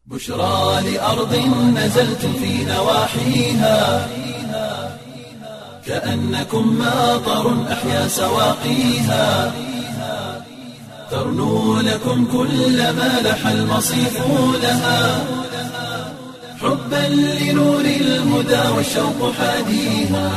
بشرى لأرض نزلت في نواحيها كأنكم ماطر أحيا سواقيها ترنو لكم كل ما لح المصيف لها حبا لنور الهدى والشوق حاديها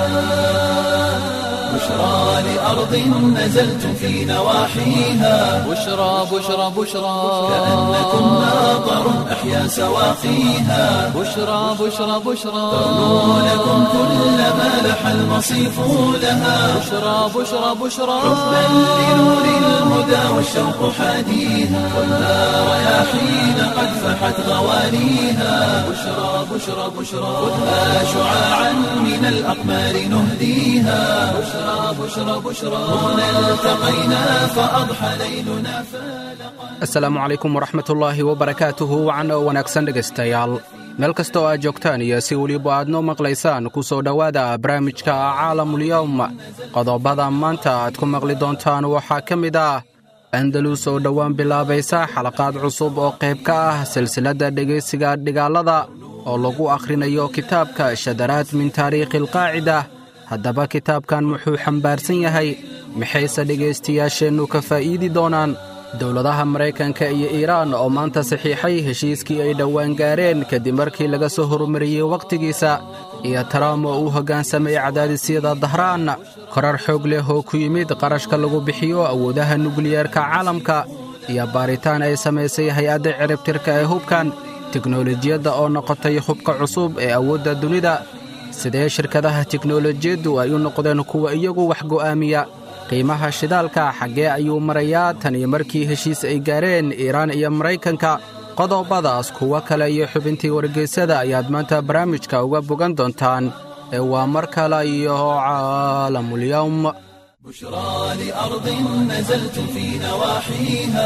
بشرى لأرض نزلت في نواحيها بشرى بشرى بشرى كأنكم ماطر أحيا سواقيها بشرى بشرى بشرى ترنو لكم كل ما لح المصيف لها بشرى بشرى بشرى حبا لنور الهدى والشوق حاديها والنار رياحين قد فحت غوانيها بشرى بشرى بشرى خذها شعاعا من الأقمار نهديها بشرى بشرى بشرى هنا التقينا فأضحى ليلنا فالقا asalaamu calaykum waraxmatullaahi wabarakaatuhu wacan oo wanaagsan dhegaystayaal meel kasta oo aad joogtaan iyo si weliba aad noo maqlaysaan ku soo dhowaada barnaamijka caalamulyowm qodobada maanta aad ku maqli doontaan waxaa ka mid ah andalus oo dhowaan bilaabaysa xalaqaad cusub oo qayb ka ah silsiladda dhegaysiga dhigaalada oo lagu akhrinayo kitaabka shadaraad min taariikhi alqaacida haddaba kitaabkan muxuu xambaarsan yahay maxayse dhegaystayaasheennu ka faa'iidi doonaan dowladaha maraykanka iyo iiraan oo maanta saxiixay heshiiskii ay dhowaan gaareen kadib markii laga soo horumariyey wakhtigiisa iyo taraam oo uu hoggaansamay cadaadisyada dahraan korar xoog leh oo ku yimid qarashka lagu bixiyo awoodaha nukliyeerka caalamka iyo baaritaan ay samaysay hay-adda ciribtirka ee hubkan teknolojiyadda oo noqotay hubka cusub ee awoodda dunida sidee shirkadaha teknolojiyaddu ay u noqdeen kuwa iyagu wax go'aamiya qiimaha shidaalka xaggee ayuu marayaa tan iyo markii heshiis ay gaareen iiraan iyo maraykanka qodobadaas kuwo kale iyo xubintii wargeysyada ayaad maanta barnaamijka uga bogan doontaan ee waa mar kale iyo caalamulyowm بشرى لأرض نزلت في نواحيها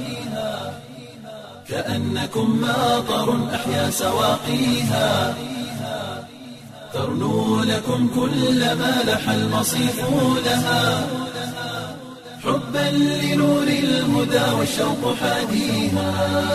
كأنكم ماطر أحيا سواقيها ترنو لكم كل ما لح المصيف لها حبا لنور الهدى والشوق حاديها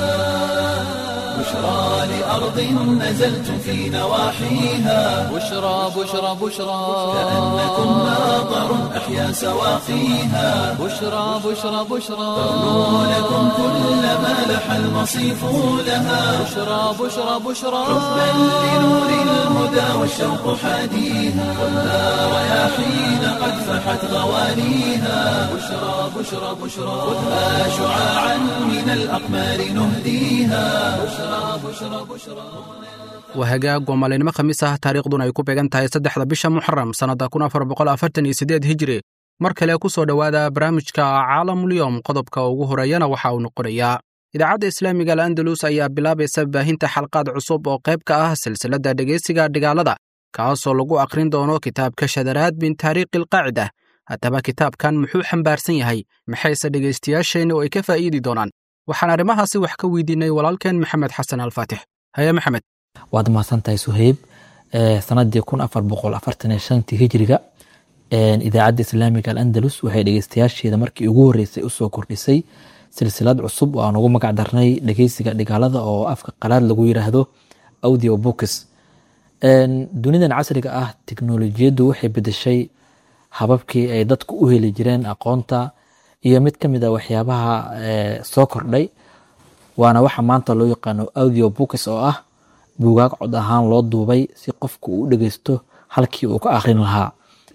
بشرى لأرض نزلت في نواحيها بشرى بشرى بشرى كأنكم ماطر أحيا سواقيها بشرى بشرى بشرى ترنو لكم كل ما لح المصيف لها بشرى بشرى بشرى حبا لنور الهدى والشوق حاديها والنار رياحين قد فحت غوانيها بشرى بشرى بشرى خذها شعاعا من الأقمار نهديها بشرى بشرى بشرى waa hagaag waa maalinimo khamiis ah taariikhduna ay ku beegan tahay saddexda bisha muxaram sannadda kun afar boqol afartan iyo siddeed hijri mar kale ku soo dhowaada barnaamijka caalamulyowm qodobka ugu horeeyana waxa uu noqonayaa idaacadda islaamiga al andalus ayaa bilaabaysa baahinta xalqaad cusub oo qayb ka ah silsiladda dhegaysiga dhigaalada kaasoo lagu akhrin doono kitaabka shadaraad min taariikhi alqaacida haddaba kitaabkan muxuu xambaarsan yahay maxayse dhegaystayaasheenna oo ay ka faa'iidi doonaan waxaan arrimahaasi wax ka weydiinay walaalkeen maxamed xasan alfaatix haye maxamed waad mahadsan tahay suheyb sanadii kun afar boqol afartan iyo shantii hijriga idaacadda islaamiga alandalus waxay dhegeystayaasheeda markii ugu horeysay usoo kordhisay silsilad cusub oo aan ugu magac darnay dhegeysiga dhigaalada oo afka qalaad lagu yiraahdo audio books dunidan casriga ah teknolojiyaddu waxay bedeshay hababkii ay dadku u heli jireen aqoonta iyo mid ka mid a waxyaabaha soo kordhay waana waxa maanta loo yaqaano audio books oo ah buugaag cod ahaan loo duubay si qofku uu dhegeysto halkii uu ka akhrin lahaa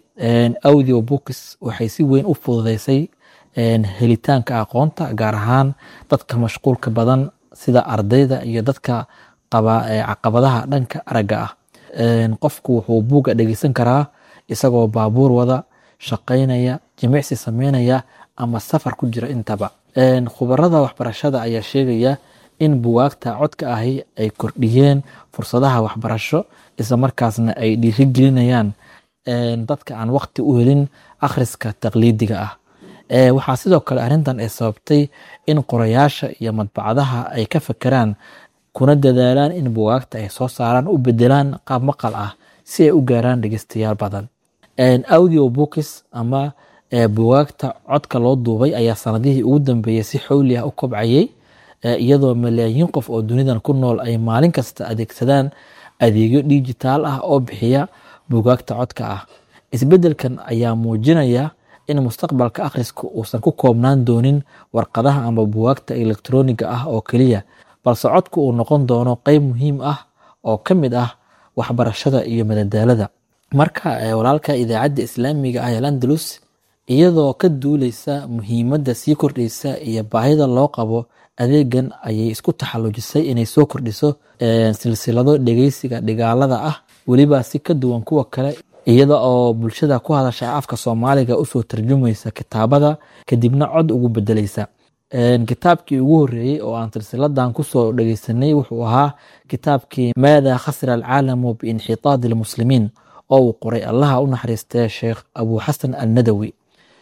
audio books waxay si weyn u fududeysay helitaanka aqoonta gaar ahaan dadka mashquulka badan sida ardayda iyo dadka qaba caqabadaha dhanka aragga ah qofku wuxuu buuga dhegeysan karaa isagoo baabuur wada shaqaynaya jimicsi sameynaya ama safar ku jira intaba khubarada waxbarashada ayaa sheegaya in bugaagta codka ahi ay kordhiyeen fursadaha waxbarasho isla markaasna ay dhiirigelinayaan dadka aan waqti u helin akhriska taqliidiga ah waxaa sidoo kale arrintan ay sababtay in qorayaasha iyo madbacadaha ay ka fakeraan kuna dadaalaan in bugaagta ay soo saaraan u bedelaan qaab maqal ah si ay u gaaraan dhegeystayaal badan audio books ama bugaagta codka loo duubay ayaa sanadihii ugu dambeeyey si xowli ah u kobcayay iyadoo malaayiin qof oo dunidan ku nool ay maalin kasta adeegsadaan adeegyo dijitaal ah oo bixiya bugaagta codka ah isbeddelkan ayaa muujinaya in mustaqbalka akhrisku uusan ku koobnaan doonin warqadaha ama bugaagta elektroniga ah oo keliya balse codku uu noqon doono qeyb muhiim ah oo ka mid ah waxbarashada iyo madadaalada marka walaalka idaacadda islaamiga ah ee landalus iyadoo ka duuleysa muhiimadda sii kordhaysa iyo baahida loo qabo adeegan ayay isku taxallujisay inay soo kordhiso silsilado dhegeysiga dhigaalada ah weliba si ka duwan kuwa kale iyada oo bulshada ku hadasha afka soomaaliga usoo tarjumaysa kitaabada kadibna cod ugu bedeleysa kitaabkii ugu horeeyey oo aan silsiladan kusoo dhegeysanay wuxuu ahaa kitaabkii maada khasira alcaalamu biinxitaadi lmuslimiin oo uu qoray allaha u naxariistee sheekh abu xasan alnadawi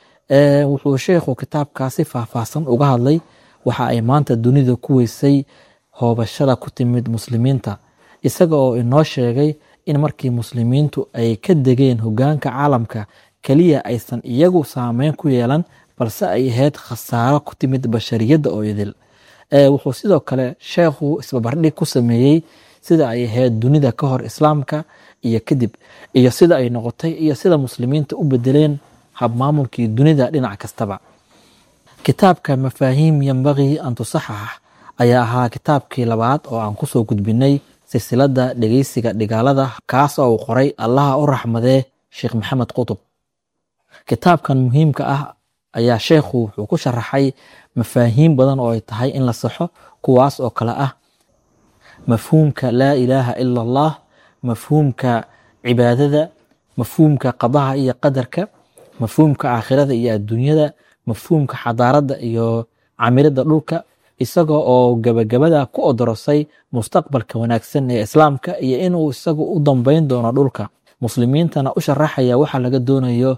wuxuu sheekhu kitaabkaasi faahfaahsan uga hadlay waxa ay maanta dunida ku weysay hoobashada ku timid muslimiinta isaga oo inoo sheegay in markii muslimiintu ay ka degeen hogaanka caalamka keliya aysan iyagu saameyn ku yeelan balse ay ahayd khasaaro ku timid bashariyadda oo idil wuxuu sidoo kale sheekhu isbabardhig ku sameeyey sida ay ahayd dunida ka hor islaamka iyo kadib iyo sida ay noqotay iyo sida muslimiinta u bedeleen habmaamulkii dunida dhinac kastaba kitaabka mafaahiim yambagii an tusaxax ayaa ahaa kitaabkii labaad oo aan kusoo gudbinay silsilada dhegeysiga dhigaalada kaas oo uu qoray allaha u raxmadee sheekh maxamed qutub kitaabkan muhiimka ah ayaa sheekhu wuxuu ku sharaxay mafaahiim badan oo ay tahay in la saxo kuwaas oo kale ah mafhuumka laa ilaaha ila allah mafhuumka cibaadada mafhuumka qadaha iyo qadarka mafhuumka aakhirada iyo adduunyada mafhuumka xadaaradda iyo camirada dhulka isaga oo gabagabada ku odorosay mustaqbalka wanaagsan ee islaamka iyo inuu isagu u dambeyn doono dhulka muslimiintana u sharaxaya waxa laga doonayo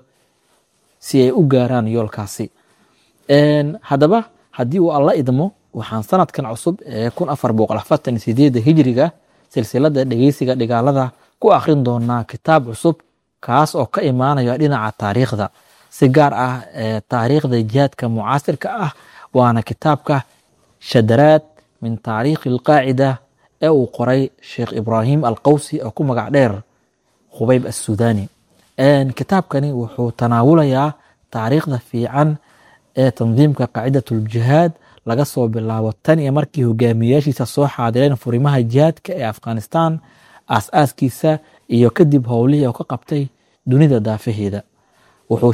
si ay u gaaraan yoolkaasi haddaba haddii uu alla idmo waxaan sanadkan cusub ee kun afar boqol afartan sideeda hijriga silsilada dhegeysiga dhigaalada ku akrin doonaa kitaab cusub kaas oo ka imaanaya dhinaca taariikhda si gaar ah taariikhda jihaadka mucaasirka ah waana kitaabka shadaraad min taariikhi alqaacida ee uu qoray sheekh ibraahim alqawsi oo ku magac dheer khubayb assuudani kitaabkani wuxuu tanaawulayaa taariikhda fiican ee tandiimka qaacidatuljihaad laga soo bilaabo tan iyo markii hogaamiyayaashiisa soo xaadireen furimaha jihaadka ee afghanistan aas-aaskiisa iyo kadib howlihii oo ka qabtay dunida daafaheeda wuxuu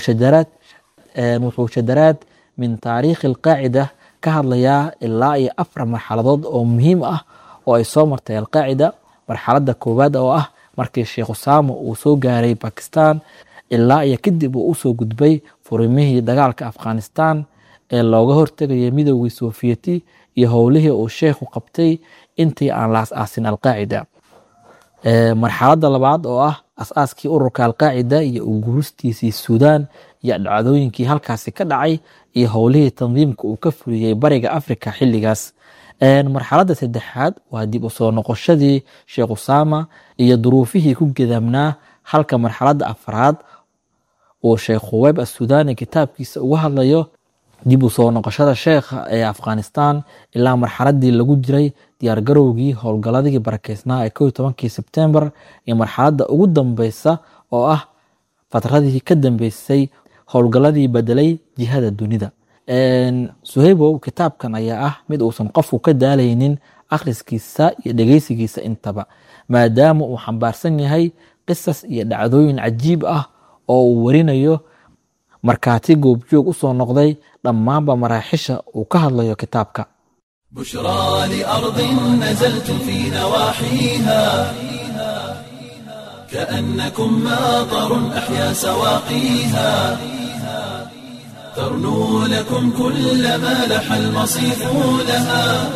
shadaraad min taariikhi alqaacida ka hadlayaa ilaa iyo afar marxaladood oo muhiim ah oo ay soo martay alqaacida marxaladda koowaad oo ah markii sheekh usaamo uu soo gaaray bakistan ilaa iyo kadib uu usoo gudbay furimihii dagaalka afghanistan ee looga hortegaya midoogii soofiyeti iyo howlihii uu sheekhu qabtay intii aan la as-aasin alqaacida marxaladda labaad oo ah as-aaskii ururka alqaacida iyo uguuristiisii suudaan iyo dhacdooyinkii halkaasi ka dhacay iyo howlihii tandiimka uu ka fuliyey bariga africa xilligaas marxaladda saddexaad waa dib u soo noqoshadii sheekh usaama iyo duruufihii ku gedaamnaa halka marxaladda afraad uu sheekh khuweyb assuudani kitaabkiisa uga hadlayo dib u soo noqoshada sheekha ee afghanistan ilaa marxaladii lagu jiray diyaargarowgii howlgaladii barakeysnaa ee kow tobankii sebtembar iyo marxaladda ugu dambeysa oo ah fatradii ka dambeysay howlgaladii bedelay jihada dunida suhaybow kitaabkan ayaa ah mid uusan qofku ka daalaynin akhriskiisa iyo dhegeysigiisa intaba maadaama uu xambaarsan yahay qisas iyo dhacdooyin cajiib ah oo uu warinayo markaati goobjoog u soo noqday dhammaanba maraaxisha uu ka hadlayo kitaabka بشرى لأرض نزلت في نواحيها كأنكم ماطر أحيا سواقيها ترنو لكم كل ما لح المصيف لها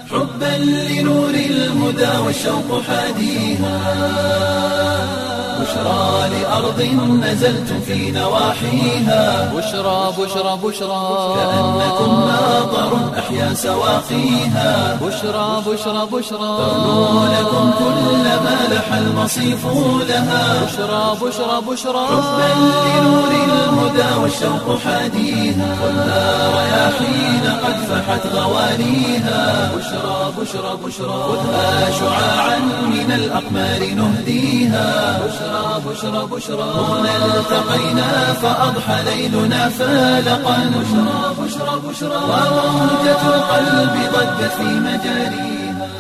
حبا لنور الهدى والشوق حاديها بشرى لأرض نزلتم في نواحيها بشرى بشرى بشرى كأنكم ماطر أحيا سواقيها بشرى بشرى بشرى ترنو لكم كل ما لح المصيف لها بشرى بشرى بشرى حبا لنور الهدى والشوق حاديها خذها رياحين قد فحت غوانيها بشرى بشرى بشرى خذها شعاعا من الأقمار نهديها بشرى بشرى بشرى هنا التقينا فأضحى ليلنا فالقا بشرى بشرى بشرى وموجة القلب ضجت في مجاريها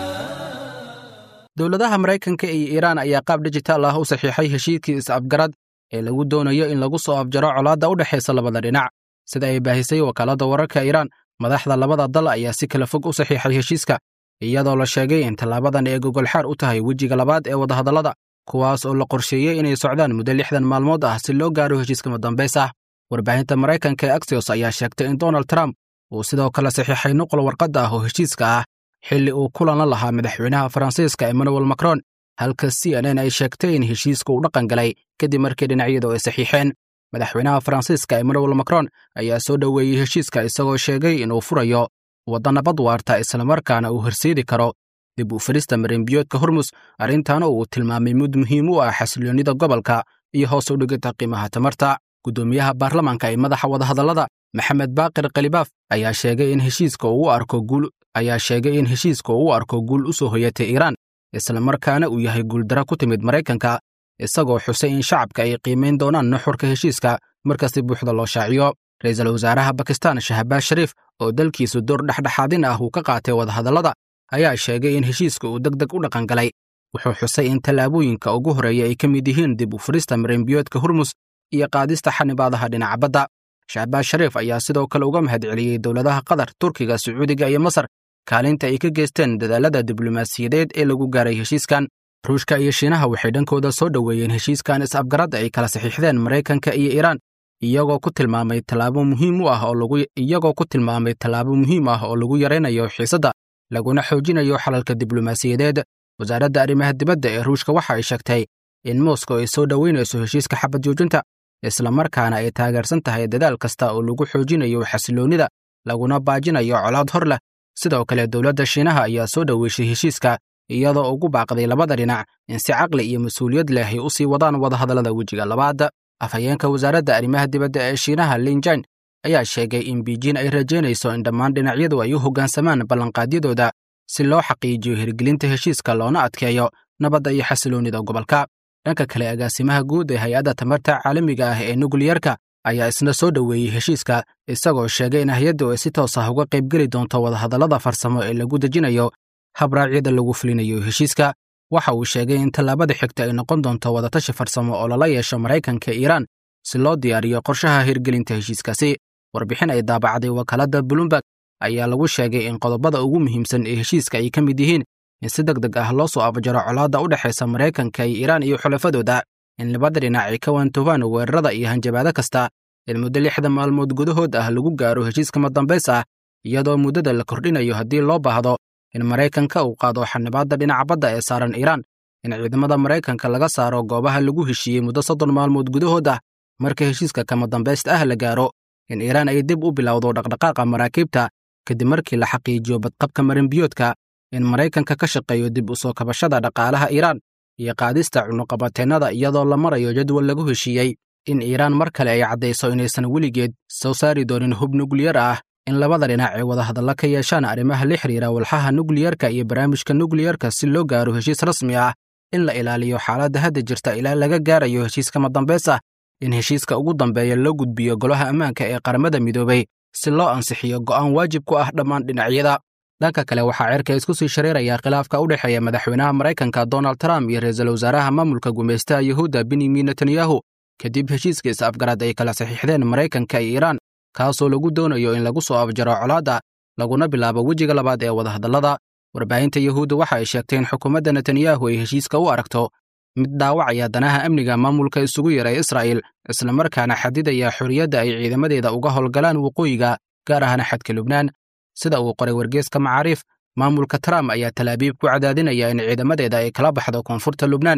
dowladaha maraykanka iyo iiraan ayaa qaab dijitaal ah u saxiixay heshiiskii is-afgarad ee lagu doonayo in lagu soo afjaro colaadda u dhexaysa labada dhinac sida ay baahisay wakaaladda wararka iiraan madaxda labada dal ayaa si kala fog u saxiixay heshiiska iyadoo la sheegay in tallaabadan ay gogolxaar u tahay wejiga labaad ee wadahadallada kuwaas oo la qorsheeyey inay socdaan muddo lixdan maalmood ah si loo gaaro heshiiska madambays ah warbaahinta maraykanka ee axios ayaa sheegtay in donald trump uu sidoo kale saxiixay nuqul warqadda ah oo heshiiska ah xilli uu kulan la lahaa madaxweynaha faransiiska emmanuel macron halka c n n ay sheegtay in heshiiska uu dhaqan galay kadib markii dhinacyadu ay saxiixeen madaxweynaha faransiiska emmanuel macron ayaa soo dhoweeyey heshiiska isagoo sheegay inuu furayo wadda nabad waarta islamarkaana uu horseedi karo dib u firista marinbiyoodka hormus arrintaana uu tilmaamay mid muhiim u ah xasiloonnida gobolka iyo hoos u dhigidda qiimaha tamarta guddoomiyaha baarlamaanka ee madaxa wadahadallada maxamed baaqir khalibaaf ayaa sheegay in heshiiska uu u arko guul ayaa sheegay in heshiiska uu u arko guul u soo hoyatay iiraan islamarkaana uu yahay guuldaro ku timid maraykanka isagoo xusay in shacabka ay qiimayn doonaan nuxurka heshiiska marka si buuxda loo shaaciyo ra'iisul wasaaraha bakistan shahbaaz shariif oo dalkiisu door dhexdhexaadin ah uu ka qaatay wadahadallada ayaa sheegay in heshiiska uu deg deg u dhaqan galay wuxuu xusay in tallaabooyinka ugu horreeya ay ka mid yihiin dib u furista marinbiyoodka hormus iyo qaadista xanibaadaha dhinaca badda shahbaaz shariif ayaa sidoo kale uga mahad celiyey dowladaha qatar turkiga sacuudiga iyo masar kaalinta ay ka geysteen dadaallada diblomaasiyadeed ee lagu gaaray heshiiskan ruushka iyo shiinaha waxay dhankooda soo dhoweeyeen heshiiskan is-afgaradda ay kala saxiixdeen maraykanka iyo iiraan iyagoo ku tilmaamay tallaabo muhiim u ah oo lagu iyagoo ku tilmaamay tallaabo muhiim ah oo lagu yaraynayo xiisadda laguna xoojinayo xalalka diblomaasiyadeed wasaaradda arrimaha dibadda ee ruushka waxa ay sheegtay in moskow ay soo dhoweynayso heshiiska xabad joojinta islamarkaana ay taageersan tahay dadaal kasta oo lagu xoojinayo xasiloonnida laguna baajinayo colaad hor leh sidoo kale dowladda shiinaha ayaa soo dhoweyshay heshiiska iyadoo ugu baaqday labada dhinac in si caqli iyo mas-uuliyad leh ay u sii wadaan wadahadallada wejiga labaad afhayeenka wasaaradda arrimaha dibadda ee shiinaha linjain ayaa sheegay in biijin ay rajaynayso in dhammaan dhinacyadu ay u hoggaansamaan ballanqaadyadooda si loo xaqiijiyo hirgelinta heshiiska loona adkeeyo nabadda iyo xasiloonnida gobolka dhanka kale agaasimaha guud ee hay-adda tamarta caalamiga ah ee nukliyarka ayaa isna soo dhoweeyey heshiiska isagoo sheegay in hay-addu ay si toos ah uga qaybgeli doonto wadahadallada farsamo ee lagu dejinayo habraacyada lagu fulinayo heshiiska waxa uu sheegay in tallaabada xigta ay noqon doonto wadatashi farsamo oo lala yeesho maraykanka iiraan si loo diyaariyo qorshaha hirgelinta heshiiskaasi warbixin ay daabacday wakaaladda bloomberg ayaa lagu sheegay in qodobada ugu muhiimsan ee heshiiska ay ka mid yihiin in si deg deg ah loo soo afjaro colaadda u dhexaysa maraykanka iyo iiraan iyo xulafadooda in labada dhinac ay ka waantoobaan weerarada iyo hanjabaado kasta in muddo lixda maalmood gudahood ah lagu gaaro heshiiska madambays ah iyadoo muddada la kordhinayo haddii loo baahdo in maraykanka uu qaado xanibaadda dhinaca badda ee saaran iiraan in ciidamada maraykanka laga saaro goobaha lagu heshiiyey muddo soddon maalmood gudahood ah marka heshiiska kama dambaysta ah la gaaro in iiraan ay dib u bilowdo dhaqdhaqaaqa maraakiibta kadib markii la xaqiijiyo badqabka marinbiyoodka in maraykanka ka shaqeeyo dib u soo kabashada dhaqaalaha iiraan iyo qaadista cunuqabateennada iyadoo la marayo jadwal lagu heshiiyey in iiraan mar kale ay caddayso inaysan weligeed soo saari doonin hub nukliyar ah in labada dhinac ay wadahadalla ka yeeshaan arrimaha la xiriira walxaha nukliyarka iyo barnaamijka nukliyarka si loo gaaro heshiis rasmi ah in la ilaaliyo xaaladda hadda jirta ilaa laga gaarayo heshiiska madambays ah in heshiiska ugu dambeeya loo gudbiyo golaha ammaanka ee qaramada midoobay si loo ansixiyo go'aan waajib ku ah dhammaan dhinacyada dhanka kale waxaa cirka isku sii shareeraya khilaafka u dhexeeya madaxweynaha maraykanka donald trump iyo ra-iisul wasaaraha maamulka gumaystaha yuhuudda benyamin netanyahu kadib heshiiska is-afgarad ay kala saxiixdeen maraykanka iyo iiraan kaasoo lagu doonayo in lagu soo afjaro colaadda laguna bilaabo wejiga labaad ee wadahadallada warbaahinta yuhuudda waxa ay sheegtay in xukuumadda netanyahu ay heshiiska u aragto mid dhaawacaya danaha amniga maamulka isugu yara israa'il islamarkaana xadidaya xorriyadda ay ciidamadeeda uga howlgalaan waqooyiga gaar ahaan xadka lubnaan sida uu qoray wargeeska macaariif maamulka trump ayaa talaabiib ku cadaadinaya in ciidamadeeda ay kala baxdo koonfurta lubnaan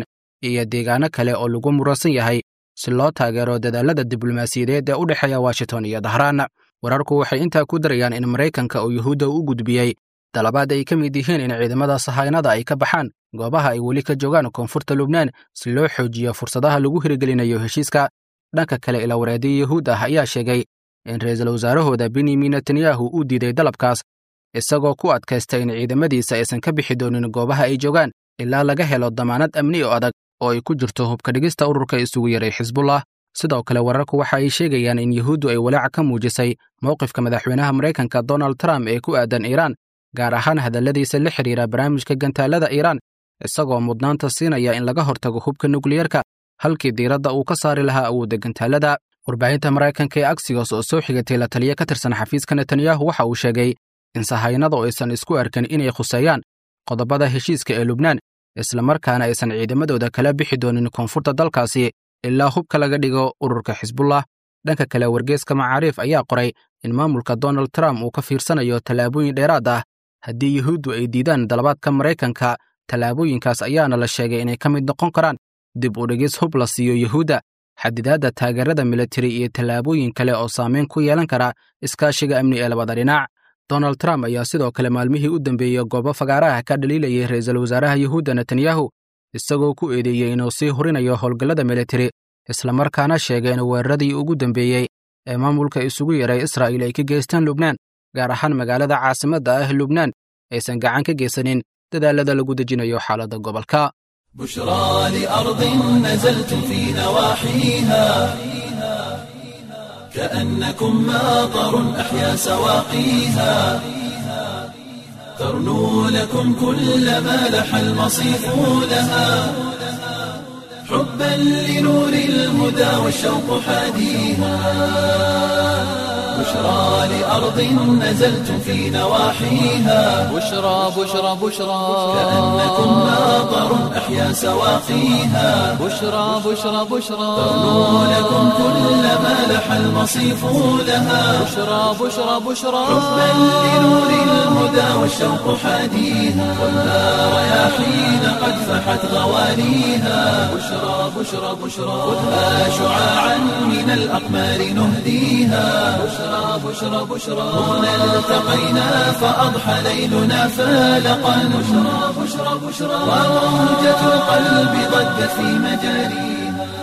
iyo deegaano kale oo lagu muransan yahay si loo taageero dadaallada diblomaasiyadeed ee u dhexeeya washington iyo dahraan wararku waxay intaa ku darayaan in maraykanka uu yuhuudda u gudbiyey dalabaad ay ka mid yihiin in ciidamada sahaynada ay ka baxaan goobaha ay weli ka joogaan koonfurta lubnaan si loo xoojiyo fursadaha lagu hirgelinayo heshiiska dhanka kale ilawareediya yuhuud ah ayaa sheegay in ra'iisul wasaarahooda benyamin netanyahu uu diiday dalabkaas isagoo ku adkaysta in ciidamadiisa aysan ka bixi doonin goobaha ay joogaan ilaa laga helo damaanad amni oo adag oo ay ku jirto hubka dhigista ururka isugu yaray xisbullah sidoo kale wararku waxa ay sheegayaan in yuhuuddu ay walaaca ka muujisay mowqifka madaxweynaha maraykanka donald trump ee ku aadan iiraan gaar ahaan hadalladiisa la xidhiira barnaamijka gantaalada iiraan isagoo mudnaanta siinaya in laga hortago hubka nukliyerka halkii diiradda uu ka saari lahaa awoodda gantaalada warbaahinta maraykanka ee aksiyos oo soo xigatay la taliya ka tirsan xafiiska netanyahu waxa uu sheegay in sahaynadu aysan isku arkin inay khuseeyaan qodobada heshiiska ee lubnaan islamarkaana aysan ciidamadooda kala bixi doonin koonfurta dalkaasi ilaa hubka laga dhigo ururka xisbullah dhanka kale wargeeska macaariif ayaa qoray in maamulka donald trump uu ka fiirsanayo tallaabooyin dheeraad ah haddii yuhuuddu ay diidaan dalabaadka maraykanka tallaabooyinkaas ayaana la sheegay inay ka mid noqon karaan dib u dhigis hub la siiyo yuhuudda xadidaadda taageerada militari iyo tallaabooyin kale oo saameyn ku yeelan kara iskaashiga amni ee labada dhinac donald trump ayaa sidoo kale maalmihii u dambeeyey goobo fagaaraha ka dhaliilayay ra'iisul wasaaraha yuhuudda netanyahu isagoo ku eedeeyey inuu sii hurinayo howlgallada militari islamarkaana sheegay in weeraradii ugu dambeeyey ee maamulka isugu yaray israa'iil ay ka geystaan lubnaan gaar ahaan magaalada caasimadda ah lubnaan aysan gacan ka geysanin dadaallada lagu dejinayo xaaladda gobolka بشرى لأرض نزلتم في نواحيها كأنكم ماطر أحيا سواقيها ترنو لكم كل ما لح المصيف لها حبا لنور الهدى والشوق حاديها بشرى لأرض نزلتم في نواحيها بشرى بشرى بشرى كأنكم ماطر أحيا سواقيها بشرى بشرى بشرى ترنو لكم كل ما لح المصيف لها بشرى بشرى بشرى حبا لنور الهدى والشوق حاديها والنار رياحين قد فحت غوانيها بشرى بشرى بشرى خذها شعاعا من الأقمار نهديها بشرى بشرى بشرى هنا التقينا فأضحى ليلنا فالقا بشرى بشرى بشرى وموجة القلب ضجت في مجاريها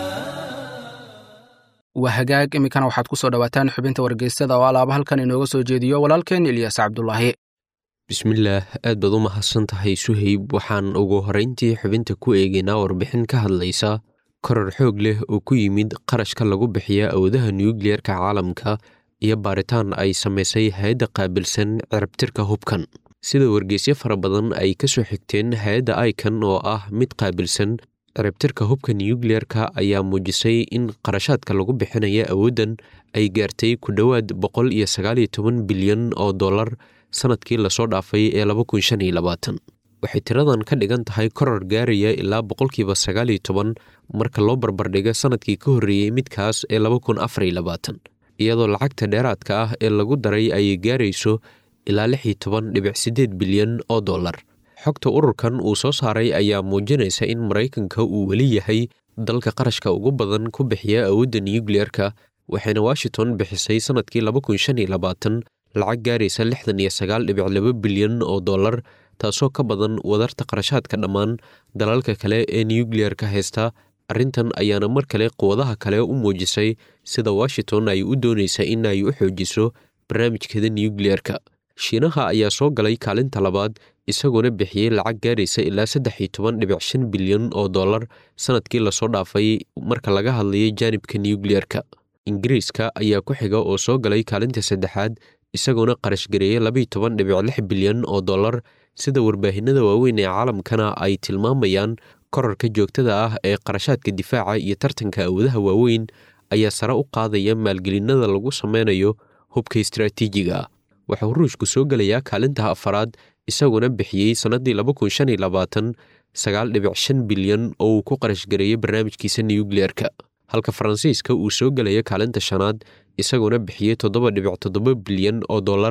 waa hagaag iminkana waxaad ku soo dhowaataan xubinta wargeysada oo alaaba halkan inooga soo jeediyo walaalkeen ilyas cabdulaahi bismillaah aad baad u mahadsan tahay suhayb waxaan ugu horrayntii xubinta ku eegaynaa warbixin ka hadlaysa koror xoog leh oo ku yimid qarashka lagu bixiya awoodaha nuyukliyerka caalamka iyo baaritaan ay samaysay hay-adda qaabilsan cirabtirka hubkan sida wargeysyo fara badan ay ka soo xigteen hay-adda aikan oo ah mid qaabilsan ciribtirka hubka nuyukliyerka ayaa muujisay in qarashaadka lagu bixinaya awooddan ay gaartay ku dhowaad boqol iyo sagaaliyo toban bilyan oo dollar sanadkii lasoo dhaafay ee laba kun shan iyo labaatan waxay tiradan ka dhigan tahay koror gaaraya ilaa boqolkiiba sagaaliyo toban marka loo barbardhigo sanadkii ka horreeyey midkaas ee laba kun afar iyo labaatan iyadoo lacagta dheeraadka ah ee lagu daray ayay gaarayso ilaa lix iyo toban dhibic siddeed bilyan oo dollar xogta ururkan uu soo saaray ayaa muujinaysa in maraykanka uu weli yahay dalka qarashka ugu badan ku bixiya awoodda nuyukliyerka waxayna washington bixisay sanadkii laba kun shan iyo labaatan lacag gaaraysa lixdan iyo sagaal dhibic laba bilyan oo dollar taasoo ka badan wadarta qarashaadka dhammaan dalalka kale ee nuyukliyerka haysta arrintan ayaana mar kale quwadaha kale u muujisay sida washington ay u doonaysa in ay u xoojiso barnaamijkeeda nuyukliyerka shiinaha ayaa soo galay kaalinta labaad isagoona bixiyey lacag gaaraysa ilaa saddex iyo toban dhibic shan bilyan oo dollar sanadkii lasoo dhaafay marka laga hadlayay jaanibka nuyukliyerka ingiriiska ayaa ku xiga oo soo galay kaalinta saddexaad isagoona qarashgareeyey labaiyo toban dhibic lix bilyan oo dollar sida warbaahinada waaweyn ee caalamkana ay tilmaamayaan korarka joogtada ah ee qarashaadka difaaca iyo tartanka awoodaha waaweyn ayaa sare u qaadaya maalgelinada lagu sameynayo hubka istaraatiijiga ah waxauu ruushku soo gelayaa kaalinta afaraad isaguna bixiyey sannaddii laba kun shan iyo labaatan sagaal dhibic shan bilyan oo uu ku qarashgareeyey barnaamijkiisa nuyukliyerka halka faransiiska uu soo gelaya kaalinta shanaad isaguna bixiyey toddoba dhibic toddoba bilyan oo dollar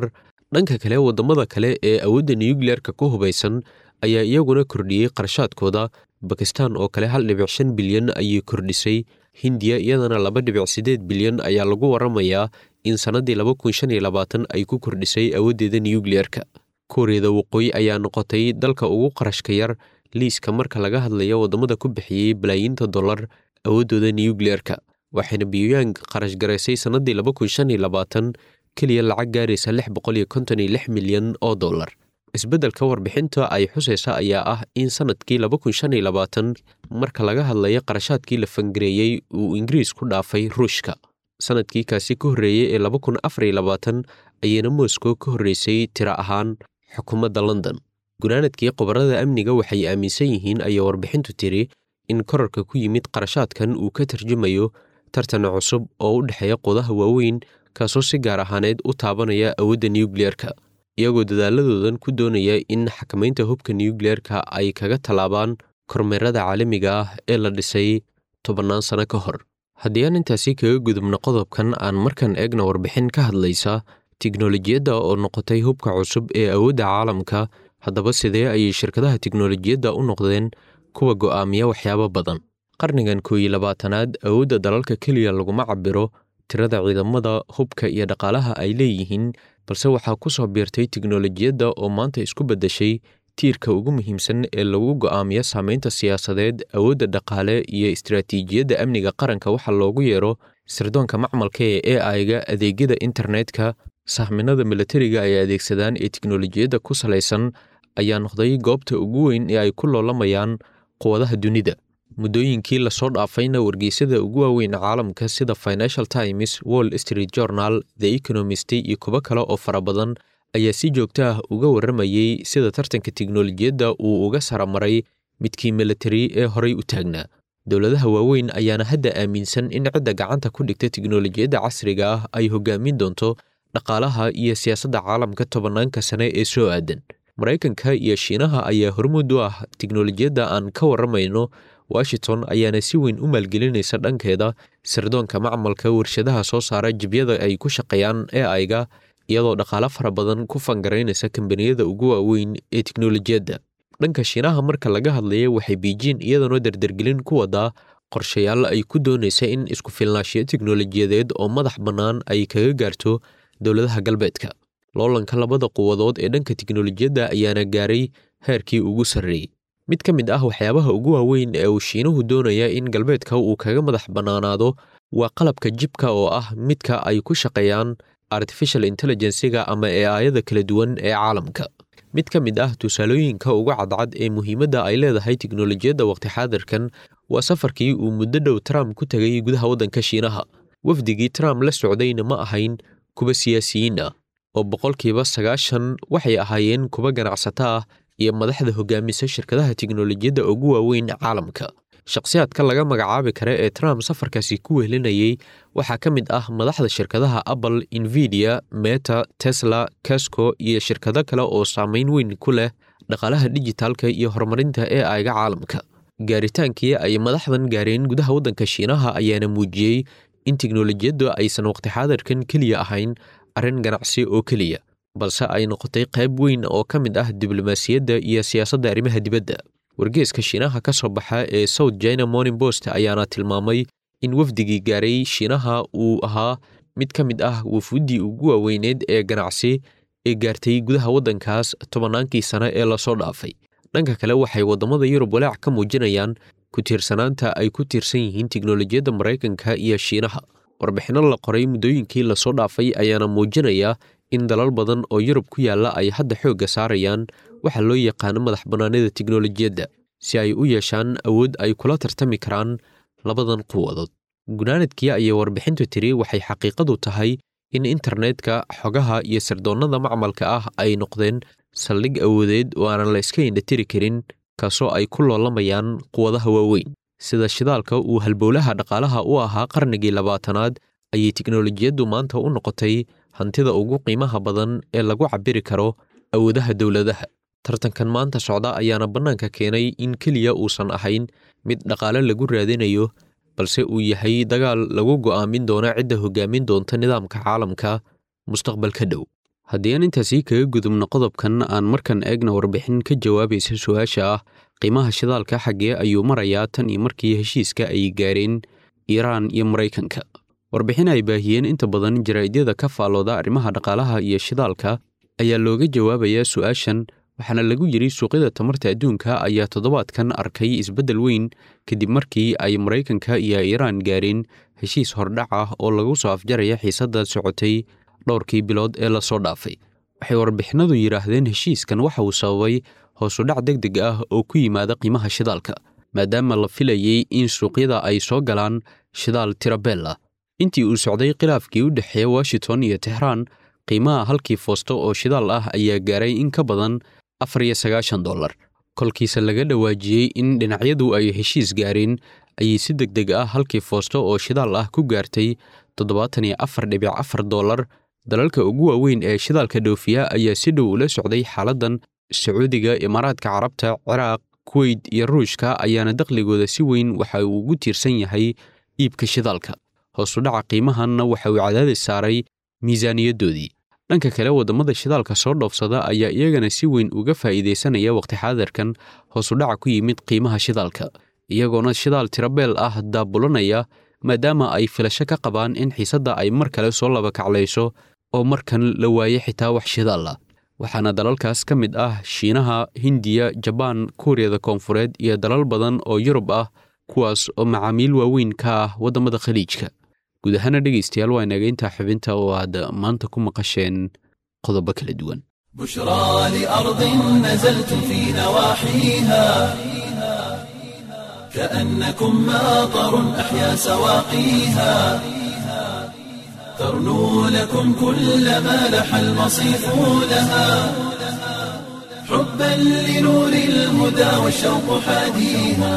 dhanka kale waddamada kale ee awoodda nuyukliyeerka ku hubaysan ayaa iyaguna kordhiyey qarashaadkooda bakistan oo kale hal dhibic shan bilyan ayay kordhisay hindiya iyadana laba dhibic siddeed bilyan ayaa lagu waramayaa in sannaddii laba kun shan iyo labaatan ay ku kordhisay awooddeeda nuyukliyeerka kuuriyada waqooyi ayaa noqotay dalka ugu qarashka yar liiska marka laga hadlayo waddamada ku bixiyey balaayiinta dollar awooddooda nuyukliyeerka waxayna biyuyang qarash garaysay sannaddii laba kun shan iyo labaatan keliya lacag gaaraysa lix boqol iyo konton iyo lix milyan oo dollar isbeddelka warbixinta ay xusaysa ayaa ah in sannadkii laba kun shan iyo labaatan marka laga hadlayo qarashaadkii la fangareeyey uu ingiriis ku dhaafay ruushka sannadkii kaasi ka horreeyey ee laba kun afar iyo labaatan ayayna moscow ka horreysay tiro ahaan xukuumadda london gunaanadkii qobarada amniga waxay aaminsan yihiin ayaa warbixintu tiri in korarka ku yimid qarashaadkan uu ka tarjumayo tartan cusub oo u dhexeeya qudaha waaweyn kaasoo si gaar ahaaneed u taabanaya awoodda nuyukliyeerka iyagoo dadaaladoodan ku doonaya in xakamaynta hubka nuyukliyeerka ay kaga tallaabaan kormeerada caalamiga ah ee la dhisay tobannaan sano ka hor haddii aan intaasi kaga gudubno qodobkan aan markan eegna warbixin ka hadlaysa tiknolojiyadda oo noqotay hubka cusub ee awoodda caalamka haddaba sidee ayay shirkadaha tiknolojiyadda u noqdeen kuwa go'aamiya waxyaabo badan qarnigan koow iyo labaatanaad awoodda dalalka keliya laguma cabiro tirada ciidamada hubka iyo dhaqaalaha ay leeyihiin balse waxaa ku soo biirtay tiknolojiyadda oo maanta isku beddeshay tiirka ugu muhiimsan ee lagu go'aamiyo saamaynta siyaasadeed awoodda dhaqaale iyo istiraatiijiyadda amniga qaranka waxa loogu yeero sirdoonka macmalka ee ai-ga adeegyada internetka sahminada milatariga ay adeegsadaan ee tiknolojiyadda ku salaysan ayaa noqday goobta ugu weyn ee ay ku loolamayaan quwadaha dunida muddooyinkii lasoo dhaafayna wargeysyada ugu waaweyn caalamka sida financial times wall street journal the economist iyo kuwo kale oo fara badan ayaa si joogto ah uga warramayey sida tartanka tiknolojiyadda uu uga saramaray midkii militari ee horay u taagnaa dowladaha waaweyn ayaana hadda aaminsan in cidda gacanta ku dhigta tiknolojiyadda casriga ah ay hogaamin doonto dhaqaalaha iyo siyaasadda caalamka tobannaanka sane ee soo aadan maraykanka iyo shiinaha ayaa hormuud u ah tiknolojiyadda aan ka warramayno washington ayaana si weyn u maalgelinaysa dhankeeda sirdoonka macmalka warshadaha soo saara jibyada ay ku shaqeeyaan ee aiga iyadoo dhaqaalo fara badan ku fangaraynaysa kambaniyada ugu waaweyn ee tiknolojiyadda dhanka shiinaha marka laga hadlaya waxay biijin iyadana dardargelin ku wadaa qorshayaal ay ku doonaysa in isku filnaashiyo tiknolojiyadeed oo madax bannaan ay kaga gaarto dowladaha galbeedka loolanka labada quwadood ee dhanka tiknolojiyadda ayaana gaaray heerkii ugu sarreeyey mid ka mid ah waxyaabaha ugu waaweyn ee uu shiinuhu doonaya in galbeedka uu kaga madax bannaanaado waa qalabka jibka oo ah midka ay ku shaqeeyaan artificial intelligensiga ama ee aayada kala duwan ee caalamka mid ka mid ah tusaalooyinka ugu cadcad ee muhiimadda ay leedahay tiknolojiyadda waqti xaadirkan waa safarkii uu muddo dhow trump ku tegay gudaha waddanka shiinaha wafdigii trump la socdayna ma ahayn kuwa siyaasiyiin ah oo boqolkiiba sagaashan waxay ahaayeen kuwa ganacsato ah iyo madaxda hogaamisa shirkadaha tiknolojiyadda ugu waaweyn caalamka shakhsiyaadka laga magacaabi kara ee trump safarkaasi ku wehlinayey waxaa ka mid ah madaxda shirkadaha apple invidia meta tesla casco iyo shirkado kale oo saameyn weyn ku leh dhaqaalaha dijitaalka iyo horumarinta ee aiga caalamka gaaritaankii ay madaxdan gaareen gudaha waddanka shiinaha ayaana muujiyey in tiknolojiyaddu aysan waqti xaadirkan keliya ahayn arrin ganacsi oo keliya balse ay noqotay qayb weyn oo ka mid ah diblomaasiyadda iyo siyaasadda arrimaha dibadda wargeeska shiinaha ka soo baxa ee south china morning post ayaana tilmaamay in wafdigii gaaray shiinaha uu ahaa mid ka mid ah wafuuddii ugu waaweyneed ee ganacsi ee gaartay gudaha waddankaas tobannaankii sane ee lasoo dhaafay dhanka kale waxay waddamada yurub walaac ka muujinayaan ku tiirsanaanta ay ku tiirsan yihiin tiknolojiyadda maraykanka iyo shiinaha warbixinno la qoray muddooyinkii lasoo dhaafay ayaana muujinaya in dalal badan oo yurub ku yaalla ay hadda xoogga saarayaan waxaa loo yaqaano madax bannaanida tiknolojiyadda si ay u yeeshaan awood ay kula tartami karaan labadan quwadood gunaanadkii ayay warbixintu tiri waxay xaqiiqadu tahay in internetka xogaha iyo sirdoonnada macmalka ah ay noqdeen saldhig awoodeed oo aanan la iska indhatiri karin kaasoo ay ku loolamayaan quwadaha waaweyn sida shidaalka uu halbowlaha dhaqaalaha u ahaa qarnigii labaatanaad ayay tiknolojiyaddu maanta u noqotay hantida ugu qiimaha badan ee lagu cabiri karo awoodaha dowladaha tartankan maanta socda ayaana bannaanka keenay in keliya uusan ahayn mid dhaqaale lagu raadinayo balse uu yahay dagaal lagu go'aamin doono cidda hogaamin doonta nidaamka caalamka mustaqbalka dhow haddii aan intaasii kaga gudubno qodobkan aan markan eegna warbixin ka jawaabaysa su-aasha ah qiimaha shidaalka xaggee ayuu marayaa tan iyo markii heshiiska ay gaareen iiraan iyo maraykanka warbixin ay baahiyeen inta badan jaraa'idyada ka faallooda arrimaha dhaqaalaha iyo shidaalka ayaa looga jawaabayaa su-aashan waxaana lagu yidhi suuqyada tamarta adduunka ayaa toddobaadkan arkay isbeddel weyn kadib markii ay maraykanka iyo iiraan gaareen heshiis hordhac ah oo lagu soo afjaraya xiisadda socotay dhowrkii bilood ee lasoo dhaafay waxay warbixinadu yidhaahdeen heshiiskan waxa uu sababay hoosudhac deg deg ah oo ku yimaada qiimaha shidaalka maadaama la filayey in suuqyada ay soo galaan shidaal tirabella intii uu socday khilaafkii u dhexeeya washington iyo tehraan qiimaha halkii foosto oo shidaal ah ayaa gaaray in ka badan afar iyo sagaashan dollar kolkiise laga dhawaajiyey in dhinacyadu ay heshiis gaareen ayay si deg deg ah halkii foosto oo shidaal ah ku gaartay toddobaatan iyo afar dhibic afar dollar dalalka ugu waaweyn ee shidaalka dhoofiya ayaa si dhow ula socday xaaladdan sacuudiga imaaraadka carabta ciraaq kuweyt iyo ruushka ayaana dakhligooda si weyn waxa uu ugu tiirsan yahay iibka shidaalka hoosudhaca qiimahanna waxa uu cadaadis saaray miisaaniyaddoodii dhanka kale waddamada shidaalka soo dhoofsada ayaa iyagana si weyn uga faa'iidaysanaya wakhti xaadirkan hoosudhaca ku yimid qiimaha shidaalka iyagoona shidaal tirabeel ah daabulanaya maadaama ay filasho ka qabaan in xiisadda ay mar kale soo laba kaclayso oo markan la waaye xitaa wax shidaal ah waxaana dalalkaas ka mid ah shiinaha hindiya jabaan kuuriyada koonfureed iyo dalal badan oo yurub ah kuwaas oo macaamiil waaweyn ka ah waddamada khaliijka guud ahaana dhegaystayaal waa inaga intaa xubinta oo aad maanta ku maqasheen qodobo kala duwan بشرى لأرض نزلتم في نواحيها كأنكم ماطر أحيا سواقيها ترنو لكم كل ما لح المصيف لها حبا لنور الهدى والشوق حاديها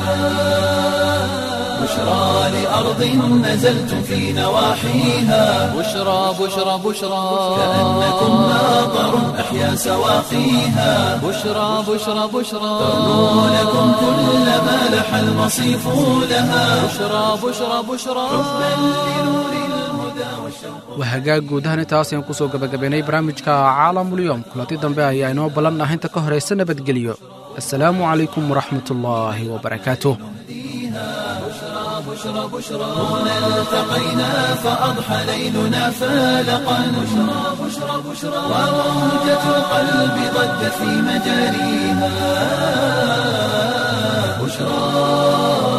بشرى لأرض نزلتم في نواحيها بشرى بشرى بشرى كأنكم ماطر أحيا سواقيها بشرى بشرى بشرى ترنو لكم كل ما لح المصيف لها بشرى بشرى بشرى waa hagaag guud ahaan intaas ayaan kusoo gabagabaynay barnaamijka caalamulyoom kulanti dambe ayaa inoo ballan ah inta ka horaysa nabadgelyo assalaamu calaykum waraxmatullaahi wabarakaatuh هنا التقينا فأضحى ليلنا فالقا بشرى بشرى بشرى وموجة القلب ضجت في مجاريها بشرى